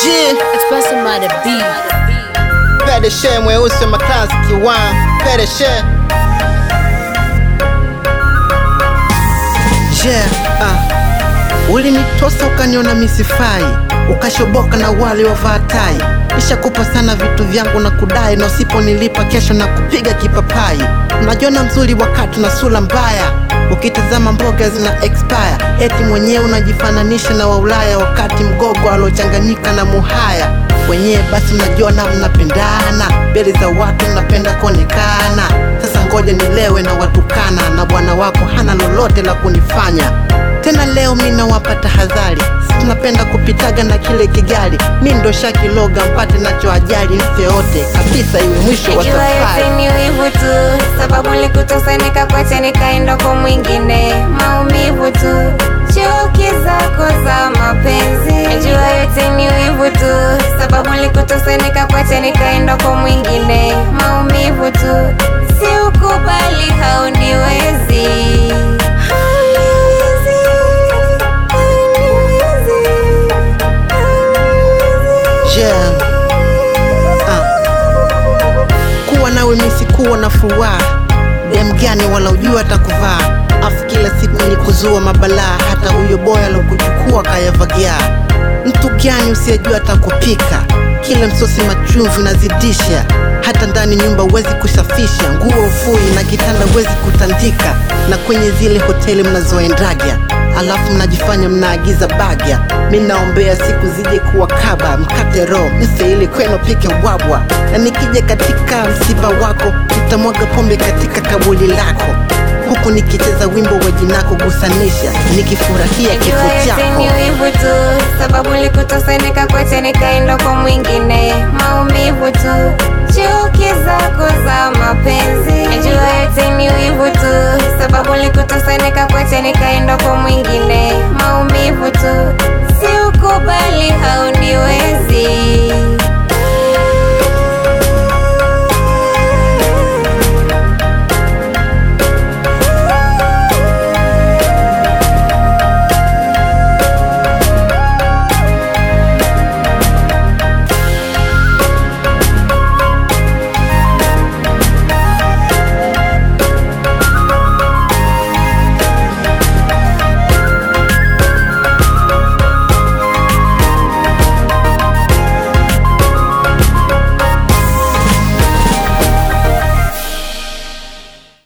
G Expressing by the beat. Pedeshe mweusi wa maklasi kiwan Pedeshe Yeah, ah. Ulinitosa ukaniona misifai ukashoboka na wale wavaa tai nishakupa sana vitu vyangu na kudai na usiponilipa kesho na kupiga kipapai unajiona mzuri wakati na sura mbaya ukitazama mboga zina expire eti mwenyewe unajifananisha na waulaya wakati mgogo alochanganyika na muhaya wenyewe basi mnajiona mnapendana mbele za watu mnapenda kuonekana sasa ngoja nilewe na watukana na bwana wako hana lolote la kunifanya tena leo mi nawapa tahadhari tunapenda kupitaga na kile kigali mi ndo shakiloga mpate nacho ajali mse yote kabisa iwe mwisho wa Najua yote safari ni wivu tu, sababu nilikutosa nikakwacha nikaenda kwa mwingine, maumivu tu, chuki zako za mapenzi. Najua yote ni wivu tu, sababu nilikutosa nikakwacha nikaenda kwa mwingine, maumivu tu, si ukubali, hauniwezi Hauniwezi, hauniwezi, hauniwezi. Yeah. Ah. kuwa nawe misi kuwa na furaha dem gani wala ujua atakuvaa afu kila siku ni kuzua mabalaa hata huyo boya alokuchukua kayavagia mtu gani usiyejua atakupika kila msosi machumvi unazidisha hata ndani nyumba huwezi kusafisha nguo ufui na kitanda huwezi kutandika na kwenye zile hoteli mnazoendaga alafu mnajifanya mnaagiza bagya mi naombea siku zije kuwa kaba mkate roho mse ili kwenu pike wabwa na nikija katika msiba wako nitamwaga pombe katika kabuli lako huku nikicheza wimbo wa jinako gusanisha nikifurahia kifo Najua yote chako ni wivu tu, sababu nilikutosa nikakwacha nikaenda kwa mwingine, maumivu tu, chuki zako za mapenzi. Najua yote ni wivu tu, sababu nilikutosa nikakwacha nikaenda kwa mwingine, maumivu tu,